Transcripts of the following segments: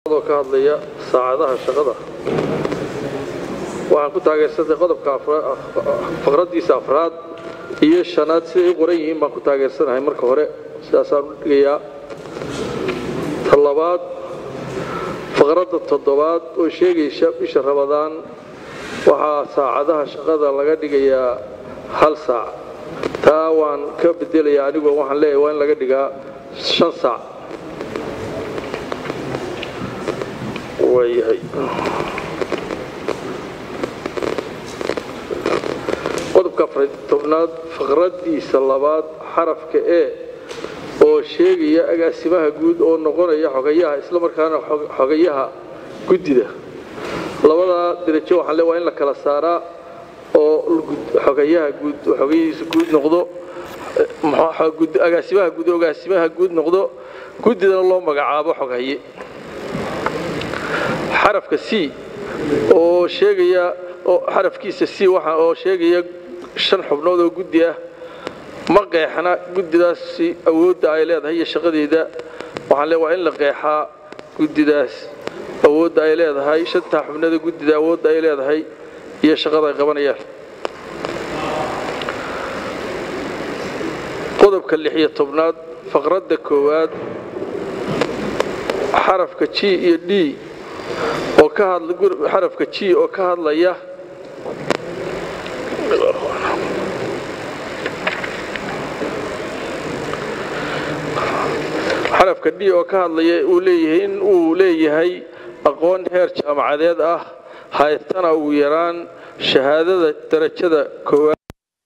oo ka hadlaya saacadaha shaqada waxaan ku taageersanay qodobka faqraddiisa afraad iyo shanaad siday u qoran yihiin baan ku taageersanahay marka hore sidaasaan u dhigayaa ta labaad faqradda toddobaad oo sheegaysa bisha rabadaan waxaa saacadaha shaqada laga dhigayaa hal saac taa waan ka bedelayaa anigoo waxaan leeyahay waa in laga dhigaa shan saac waayahay qodobka tobnaad faqraddiisa labaad xarafka e oo sheegaya agaasimaha guud oo noqonaya xogayaha islamarkaana xogayaha guddida labadaa derajo waxaan le waa in la kala saaraa oo xogayaha guud xogayihiisa guud noqdo agaasimaha guud agaasimaha guud noqdo guddidana loo magacaabo xoghaye xarafka c oo sheegaya xarafkiisa c waxa oo sheegaya shan xubnood oo guddi ah ma qeexna guddidaasi awoodda ay leedahay iyo shaqadeeda waxaan le waa in la qeexaa guddidaas awoodda ay leedahay shantaa xubnooda guddida awoodda ay leedahay iyo shaqada ay qabanayaan qodobka lixiyo tobnaad faqradda koowaad xarafka g iyo d oo ka hadla xarafka g oo ka hadlaya xarafka d oo ka hadlaya uu leeyahay in uu leeyahay aqoon heer jaamacadeed ah haystana ugu yaraan shahaadada darajada koowaad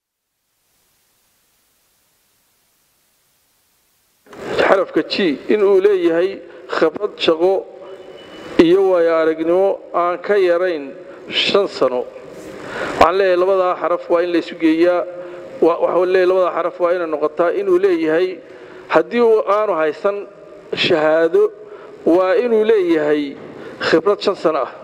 xarafka g in uu leeyahay khibrad shaqo iyo waayo aragnimo aan ka yarayn shan sano waxaan leeyahay labadaa xaraf waa in laysu geeyaa waxaan leeyahay labadaa xaraf waa inay noqotaa inuu leeyahay haddii aanu haysan shahaado waa inuu leeyahay khibrad shan sano ah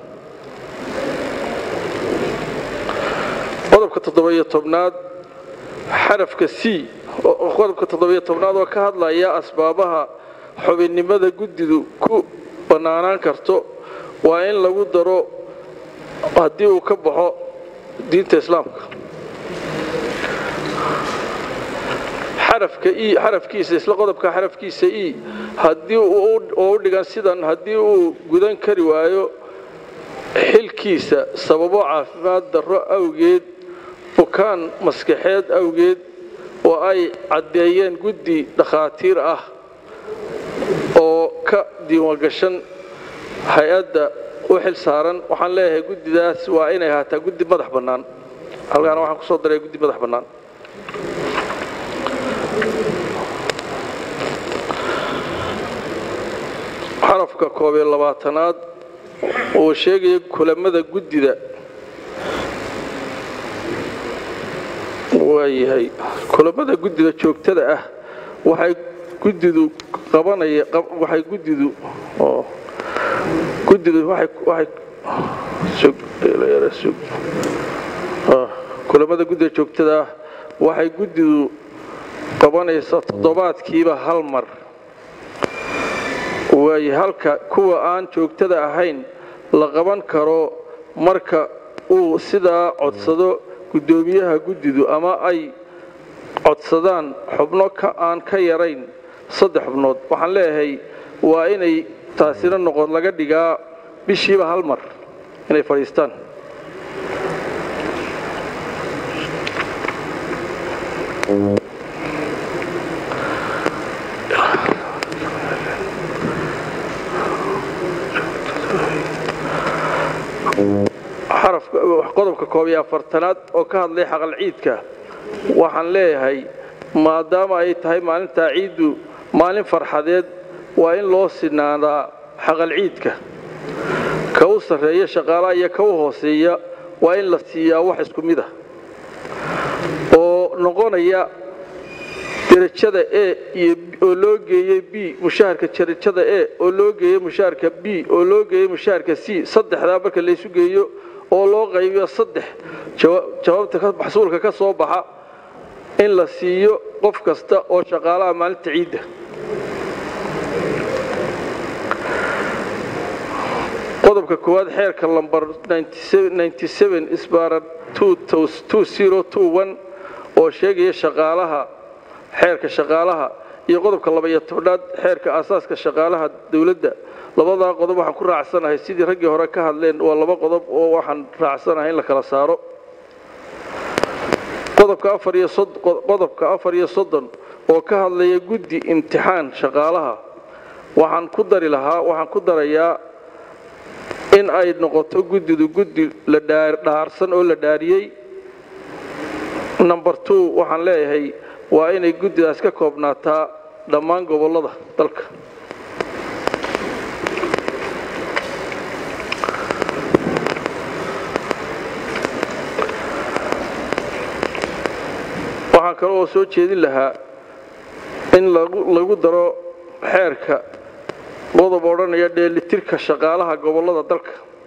qodobka toddobiyo tobnaad xarafka c qodobka toddobiyo tobnaad oo ka hadlaya asbaabaha xubinnimada guddidu ku bannaanaan karto waa in lagu daro haddii uu ka baxo diinta islaamka xarafka e xarafkiisa isla qodobka xarafkiisa e haddii oo u dhigan sidan haddii uu gudan kari waayo xilkiisa sababo caafimaad darro awgeed bukaan maskaxeed awgeed oo ay caddeeyeen guddi dhakhaatiir ah oo ka diiwaangashan hay-adda u xil saaran waxaan leeyahay guddidaas waa inay ahaataa guddi madax bannaan halkaana waxaan ku soo daray guddi madax bannaan xarafka koob iyo labaatanaad oo sheegaya kulamada guddida waayahay kulamada guddida joogtada ah waxay guddidu qabanaya waxay guddidu oo guddidu waxay waxay sug sug kulamada guddida joogtada ah waxay guddidu qabanaysaa toddobaadkiiba hal mar waaye halka kuwa aan joogtada ahayn la qaban karo marka uu sidaa codsado guddoomiyaha guddidu ama ay codsadaan xubno aan ka yarayn saddex xubnood waxaan leeyahay waa inay taasina noqon laga dhigaa bishiiba hal mar inay fadhiistaan qodobka koob iyo afartanaad oo ka hadlay xaqal ciidka waxaan leeyahay maadaama ay tahay maalintaa ciiddu maalin farxadeed waa in loo sinaadaa xaqal ciidka ka u sarreeya shaqaalaha iyo ka u hooseeya waa in la siiyaa wax isku mid ah oo noqonaya derajada e iyo oo loo geeyey b mushaharka derajada e oo loo geeyey mushaharka b oo loo geeyey mushaharka c saddexdaa marka laysu geeyo oo loo qaybiyo saddex jawaabta maxsuulka ka soo baxa in la siiyo qof kasta oo shaqaalaha maalinta ciidda qodobka koowaad xeerka lambar sbara oo sheegaya shaqaalaha xeerka shaqaalaha iyo qodobka labaiyo tobnaad xeerka aasaaska shaqaalaha dowladda labadaa qodob waxaan ku raacsanahay sidii raggii hore ka hadleen waa laba qodob oo waxaan raacsanahay in la kala saaro qodobka afar iyo soddon oo ka hadlaya guddi imtixaan shaqaalaha waxaan ku dari lahaa waxaan ku darayaa in ay noqoto guddidu guddi la dhaarsan oo la dhaariyey number two waxaan leeyahay waa inay guddidaas ka koobnaataa dhammaan gobollada dalka waxaan kale oo soo jeedin lahaa in lagu daro xeerka qodob odhanaya dheelitirka shaqaalaha gobollada dalka